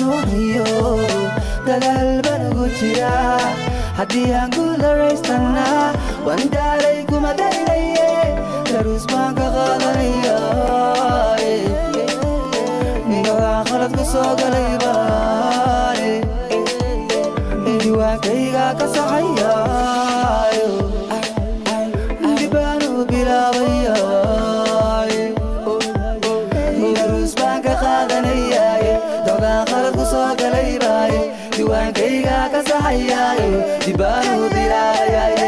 doonayo dagaal baan ugu jiraa haddii aan guularaystana waan daalay kuma daynaye daruus baan ka qaadanaya gagaa khalad ku soo galay baane diwaankayga ka saxayayo dibaanu bilaabaya daruus baan ka qaadanayay dogaan khalad ku soo galay baaye diwaankayga ka saxayayo dibaanu bilaabaya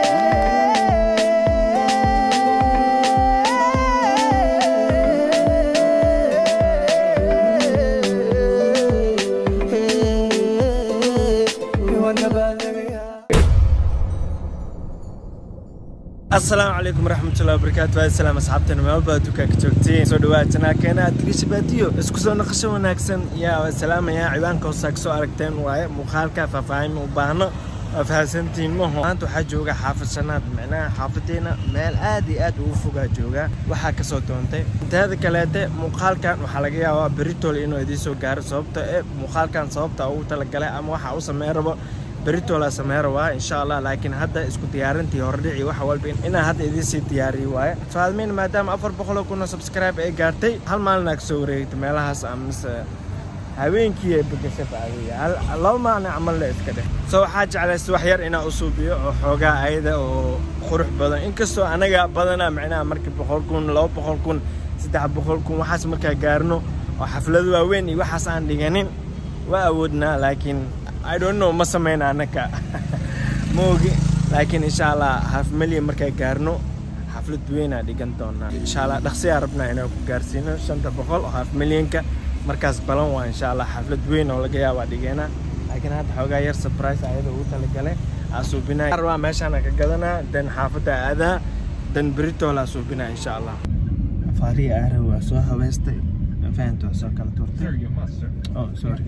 asalaamu calaykum waraxmatullahi wabarakaatu waa salaam asxaabteena meel baa dukaanka joogtiin soo dhawaad janaalkeena adriisha baadiyo isku soo naqasho wanaagsan yaa waa salaamaya ciwaanka hoosaa kasoo aragteen waaye muuqaalka faahfaahin u baahno waa fahamsantiin maho maanta waxaa jooga xaafad shanaad micnaha xaafadeena meel aad iyo aad ugu fogaa jooga waxaa kasoo doontay inteeda kaleete muuqaalkan waxaa laga yaabaa beritol inuu idiin soo gaaro sababta ee muuqaalkan sababta ugu talagalay ama waxa u sameyn rabo beritola sameera waa insha allah laakiin hadda isku diyaarintii hordhici waxa walba inaan hadda idiin sii diyaariyo waaye faalmiin maadaama afar boqoloo kun oo subscribe ay gaartay hal maalin aa kasoo wareegtay meelahaas amise habeenkii ay begasha bacdiya laba maalin camalna iska dheh so waxaa jeclaysta wax yar inaan u suubiyo oo xoogaa ayada oo qurux badan inkastoo anaga badanaa micnaha markii boqol kun laba boqol kun saddex boqol kun waxaas markaa gaarno oo xaflado waaweyn iyo waxaas aan dhiganin waa awoodnaa laakiin I don't know ma sameyna anaka ma ogi laakiin insha allah half million markaa gaarno xaflad weynaa dhigan doonaa insha allah dhaqsiyaa rabnaa inaan ku gaarsiino shanta boqol oo half millionka markaas balan waa insha allah xaflad weyn oo laga yaabaa dhigeena laakiin hadda xoogaa yar surprise ayada ugu talagalay asuubinaa rabaa meeshaan ka gadanaa dan xaafadda aadaa dan beritoola asuubinaa insha allah faariya aara waa soo habeystay fahanto soo kala turtay oh sorry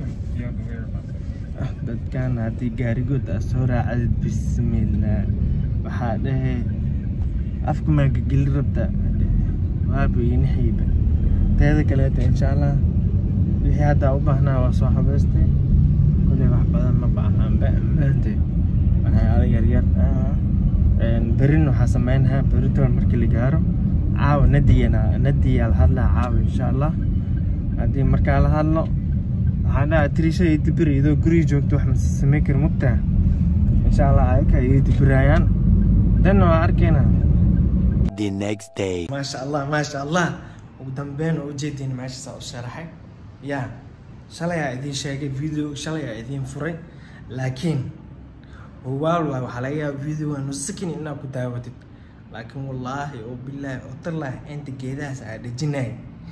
dadkan haddii gaarigood aa soo raacad bismillah waxaa dhahe afka maaga geli rabta waaba inaxiiba teeda kaleeta insha allah wixii haddaa u baahnaa waa soo habeystay kuley wax badan ma baahanba maante waxyaalo yaryar berin waxaa sameynahaa beritool markii la gaaro caawa nadiyana nadiyaa la hadlaa caawa insha allah haddii markaa la hadlo waxaan dhahaa tiriisha iyo dibir iyadoo guriga joogto wax mase samey kara mugtaa insha allah ayaka iyo dibiraayaan danna waa arkaynaa the next day. maasha allah maasha allah ugu dambeyn oo ujeediin meeshasaa u sharaxay yaa shalay aa idiin sheegay video shalay aa idiin furay laakiin hubaal waay waxaa laga yaaba videoga nusakin inaad ku daawatid laakiin wallaahi oo bilaahi oo tallaahi inta geedahaas aa dhejinay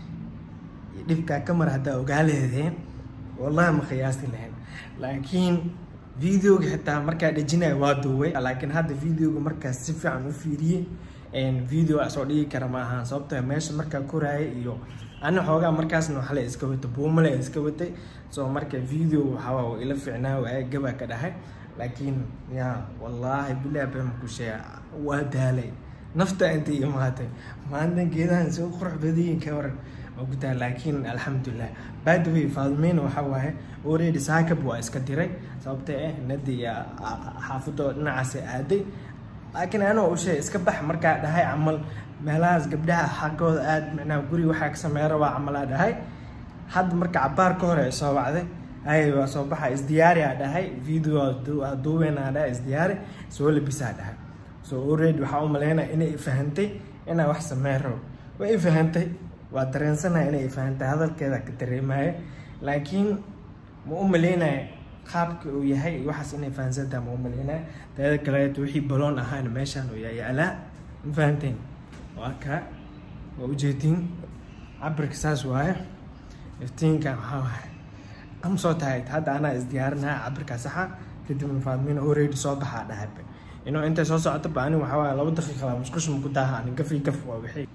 iyo dhibkaa ka mar haddaa ogaa leedeen wallahi ma qiyaasti lahayn laakiin videoga xitaa markaa dhejinaya waa duubay laakiin hadda videoga markaas si fiican u fiiriyey video soo dhigi kara ma ahaan sababtoo meesha markaa koraaya iyo ana xoogaa markaasna waxle iska watay buumale iska watay soo marka video waxaa ila fiicnaa waaya gabaa ka dhahay laakiin yaa wallaahi bilahi been ku sheega waa daalay nafta intay imaatay maalintan geedahan soo qurux badayin ka waran gudaa laakiin alxamdulilah badway faadmeyna waxaa waaye already saakab waa iska diray sababtee ah nadiya xaafadoo dhinacaas aaday laakiin anoo usheeg iska bax markaa dhahay camal meelahaas gabdhaha xaggooda aad micnaha guri waxaa ka sameeya rabaa camalaa dhahay hadda marka cabaar ka hore soo wacday ay waa soo baxa isdiyaari aa dhahay video duuweynaa dhahay isdiyaari soo labisaa dhahay so already waxaa u maleynaya inay ifahantay inaa wax sameyn rabo way ifahantay waa dareensanaya inay ifahantay hadalkeeda ka dareemaya laakiin ma u maleynaya qaabka uu yahay waxaas inay fahansantaha ma u maleynaya teeda kaleeto wixii baloon ahaana meeshaan uu yaalaa ma fahanteen waa kaa waa ujeedin cabirka saas waaye iftiinka waxaa waaye am soo tahay hadda anaa isdiyaarinaya cabirkaa saxa kadibna faadmina already soo baxaa dhahayba inuu intay soo socoto ba ani waxaa waaye laba daqiiqa laa musqushma ku daaha ani gafi gaf waa wixii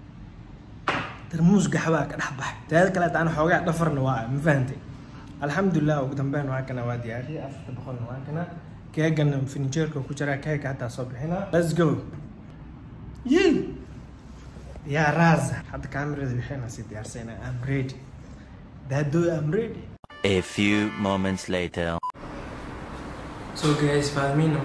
tarmuus gaxbaa ka dhex baxay teeda kaleeta ana xoogaa dhafarna waa ma fahantay alxamdulilah ugu dambeyn waa kana waa diyaariyay afarta boqolna waa kana keegana finijeerka ku jira keega hataa soo bixina let's go yey yaa raza hadda kaamirada waxayna sii diyaarsayna am ready daadooy am ready A few moments later. So guys, fahmino.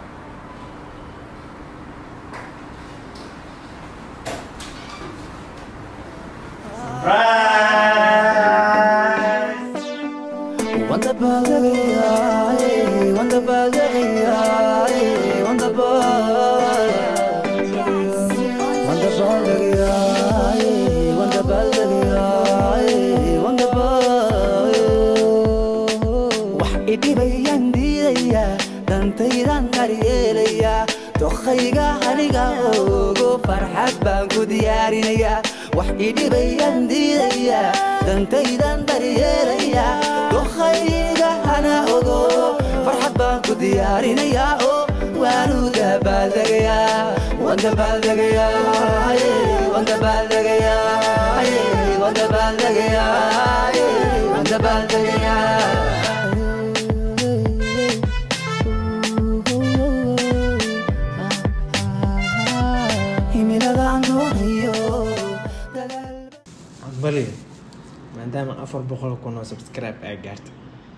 Wanda balagaya, wanda balagaya, wanda balagaya, wanda balagaya, wanda balagaya, wanda balagaya. Wax idhibayaan diidaya, dantaydan daryeelaya, dokhayga aniga ogo farxad baan ku diyaarinaya. Wax idhibayaan diidaya, dantaydan daryeelaya, dokhayga ana ogo farxad baan ku diyaarinaya. Oh, waanu dabaaldegaya, waan dabaaldegaya, waan dabaaldegaya, waan dabaaldegaya, waan dabaaldegaya. himiladaan doonayo dadaal Aqbali. Maadaama afar boqol kun oo subscribe ay gaartay.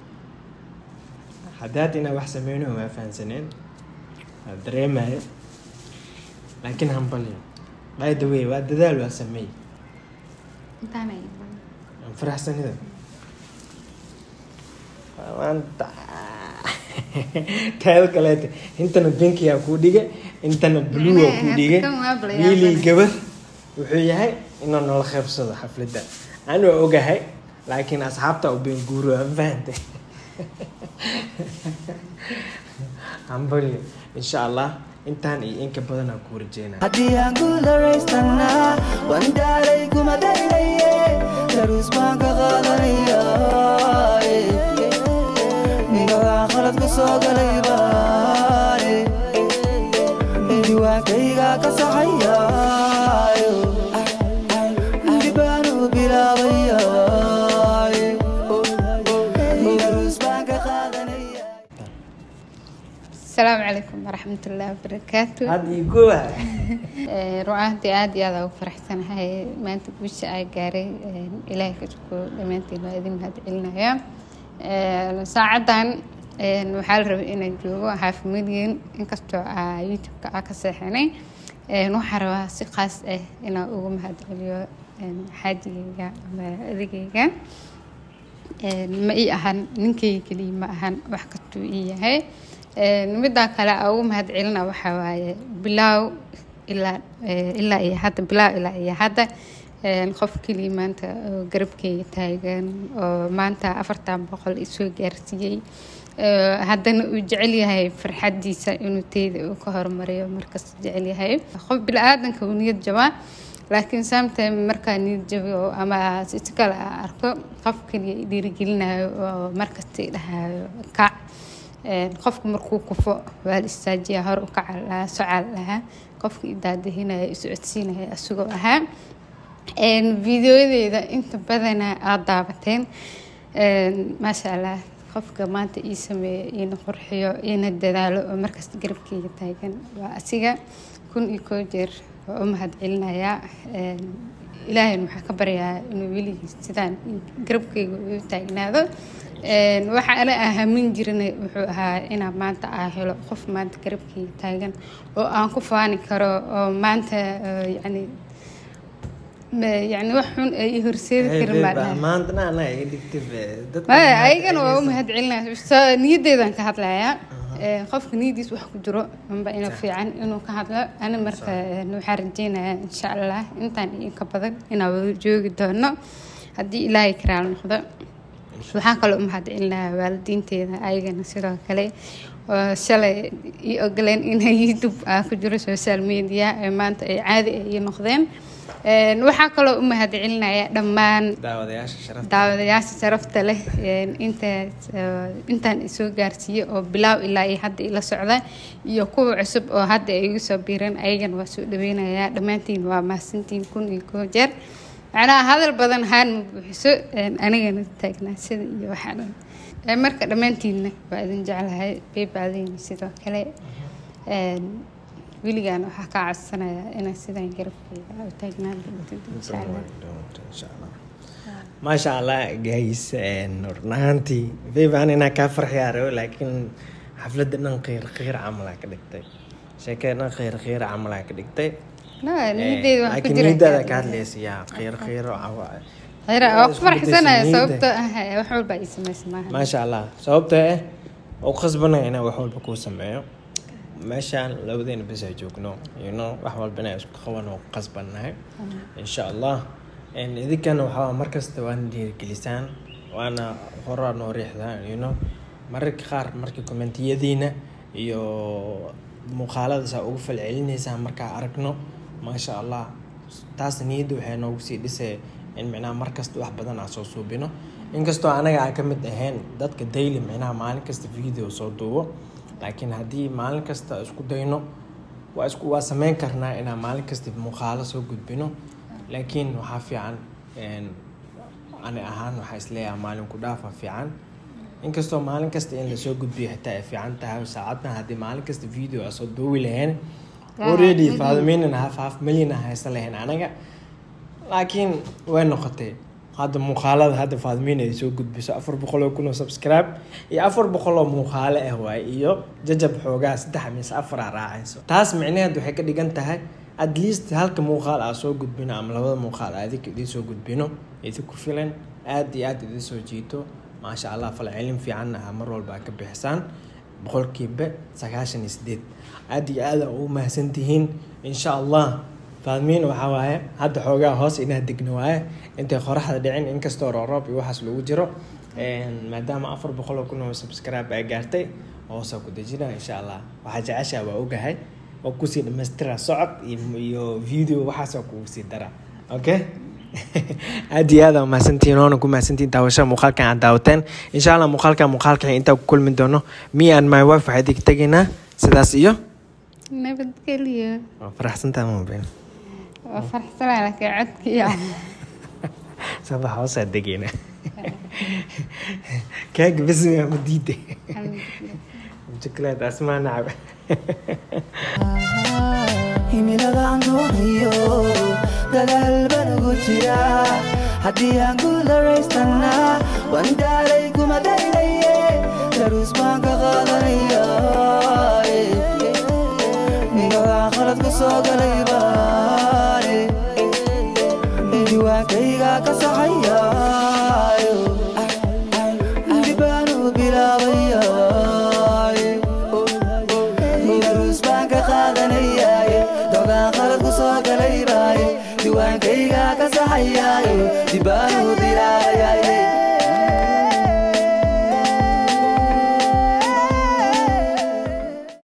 Haddaad inaa wax sameyno waa fahansaneen. Waa dareemaya. Laakiin hambali. By the way, waa dadaal waa sameey. intaanay Aan faraxsanida. Maanta. Taada kaleete intana binkiyaa kuu dhiga intana blue aa kuu dhiga Kan waa bala wiilii yaabana. gabar wuxuu yahay inuu nala qaybsado xafladda aan waa ogahay laakiin asxaabta u been guuro aan fahantay hambali insha allah intaan iyo inka badan aan kuu rajeynaa haddii aan guularaystana waan daalay kuma daynaye daruus baan ka qaadanaya ninkagaan khalad ku soo galay baane diwaankayga ka saxaya dib baan u bilaabaya daruus baan ka qaadanaya asalaamu calaykum waraxmatullaahi wabarakaatu had iyo gowa Eh, run ahaantii aad iyo aad aan u faraxsanahay maanta guusha ay gaaray eh, ilaahay ka shukro dhammaantiin waa idin mahad celinaya Eh, saacadan eh, waxaa la rabay inaan joogo xaafimadiin inkastoo aa youtube-ka aa ka seexanay Eh, waxaa rabaa si khaas ah inaan ugu mahad celiyo eh, xaajigayga ama adigayga Een, ma ii ahan ninkayga keliya ma ahan wax kastuu ii yahay Een, middaa kale aan ugu mahad celina waxaa waaye bilaaw ilaa eh, ilaa iyo hadda bilaaw ilaa iyo hadda Een, qof keliya maanta oo garabkeyga taagan oo maanta afartan boqol isoo gaarsiiyey Ee, haddana uu jecel yahay farxadiisa inuu teyda uu ka horumariyo markas jecel yahay qof bili-aadanka uu niyad jabaa laakiin sometime markaa niyad jabiyo ama si kale aan arko qof kaliya i dhiirigelinayo oo markasta i dhahayo kac Een, qofku markuu kufo waa la istaajiyaa hor u kaca lahaa socal lahaa qofka i daadahinaya i socodsiinaya asagoo ahaa Een, videoyadeeda inta badanaa aada daabateen Een, maasha allah qofka maanta ii sameeyo iina qurxiyo iina dadaalo oo markasta garabkeyga taagan waa asiga kun iyo koo jeer waa u mahad celinayaa Een, ilaahayna waxaa ka baryaa inuu weligiis sidaan garabkeyga u taagnaado Een, waxa ana ahamin jirnay wuxuu ahaa inaan maanta aa helo qof maanta garabkeyga taagan oo aan ku faani karo oo maanta eh, yacni ma- yacni wax xun ay i horseedi karin baa dhahay maantana anaa iga dhigtay dadka maya ayagana waa u mahad celinaya So, niyaddeedaan ka hadlayaa Ee, qofka niyadiis wax ku jiro amba ina fiican inuu ka hadlo ana marka ee, waxaan rajeynayaa insha allah intaan iyo ka badan inaan wada joogi doono haddii ilaahay karaal noqdo waxaa kaloo u mahad celinayaa waalidiinteeda ayagana sidoo kale oo shalay ii ogoleen inay youtube aa ku jiro social media ee maanta ay caadi ay ii noqdeen Een, waxaa kaloo u mahad celinaya dhammaan daawadayaasha sharafta daawadayaasha sharafta leh een, intaas oo- intaan isoo gaarsiiyey oo bilaaw ilaa iyo hadda ila socda iyo kuwa cusub oo hadda ay igu soo biireen ayagana waa soo dhaweynayaa dhammaantiin waa mahadsantiin kun iyo koo jeer macnaha hadal badan haan ma buuxiso een, anigana taagnaa sida iyo waxaa dhan Ee, marka dhammaantiinna waa idin jeclahay beebaadayna sidoo kale Een, weligaan waxaa kaa codsanayaa inaan sidaan garabkeyga u taagnaan doontid insha allah insha allah maasha allah guys run ahaantii vivan inaa kaa farxiyaa rabo laakiin xafladda dhan qiir qiir camalaa ka dhigtay sheekada dhan qiir qiir camalaa ka dhigtay no niyadeeda wax ku laakiin jira niyadaada ka hadlaysa yaa qiir qiiro cawa khayra waa ku isku farxsanaya bedeshay sababtoo ah wax walba ii samaysa maaha maasha allah sababtoo ah oo khasbanaya inaan wax walba kuu sameeyo meeshaan labadeena bes ay joogno you know wax walba inaan isku qaban oo qasbannahay insha allah En idinkana waxaa markasta waana dhiirigelisaan waana horaa noo riixdaan you know mararka qaar marka kommentiyadiina iyo muuqaalada saa ugu falcelinaysaan markaa aragno maasha allah taas niyadda waxay noogu sii dhisay in micnaha markasta wax badan aan soo suubino inkastoo anaga aan ka mid ahayn dadka daily micnaha maalin kasta video soo duubo laakiin haddii maalin kasta isku dayno waa isku waa sameyn karnaa inaan maalin kasta muuqaalo soo gudbino laakiin waxaa fiican een, ani ahaan waxaa isleeyahay maalin ku dhaafa fiican inkastoo maalin kasta in lasoo gudbiyo xitaa ay fiican tahay saacadna haddii maalin kasta video aan soo duubi lahayn already faadimiinan half half million aan haysan lahayn anaga laakiin way noqotay hadda muuqaalada hadda faadimiin ay soo gudbiso afar boqol oo kun oo subscribe iyo afar boqol oo muuqaalo ah waaye iyo jajab xoogaa saddex mise afar aa raacayso taas micnaheed waxay ka dhigan tahay at least halka muuqaal aa soo gudbino ama labada muuqaal aa idinka idiin soo gudbino idinku filan aad iyo aad idiin soo jiito maasha allah falcelin fiicanna aa mar walba ka bixisaan boqolkiiba sagaashan iyo sideed aad iyo aad aa ugu mahadsantihiin insha allah faadmiin waxaa waaye hadda xoogaa hoos inaa degno waaye intay qoraxda dhicin inkastoo rooroob iyo waxaas lagu jiro Een, maadaama afar boqol oo kun oo subscribe ay gaartay hoosaa ku dejina insha allah waxaa jeceshaa waa ogahay oo kusii dhamaystira socod iyo- iyo video waxaasoo kugu sii dara okay aad iyo aad aa mahadsantihiin oona ku mahadsantihiin daawashada muuqaalkan aad daawateen insha allah muuqaalkan muuqaalkan intaa ku kulmi doono me and my wife waxaa idinka tegaynaa sidaas iyo nabadgelyo waa faraxsantaa mabeen waa farxsanaya laakiin codkiya sabax hoosaa degayna kaaga bes ma diide jikleed asmaa nacab himilada aan doonayo dadaal baan ugu jira haddii aan guularaystana waan daalay kuma daynaye daruus baan ka qaadanaya nigagaa qalad ku soo galay baane diiwaankayga ka saxaya dibaanu bilaabaya daruus baan ka qaadanayaaye dogaan qalad ku soo galay baaye diiwaankayga ka saxayaaye dibaanu bilaabay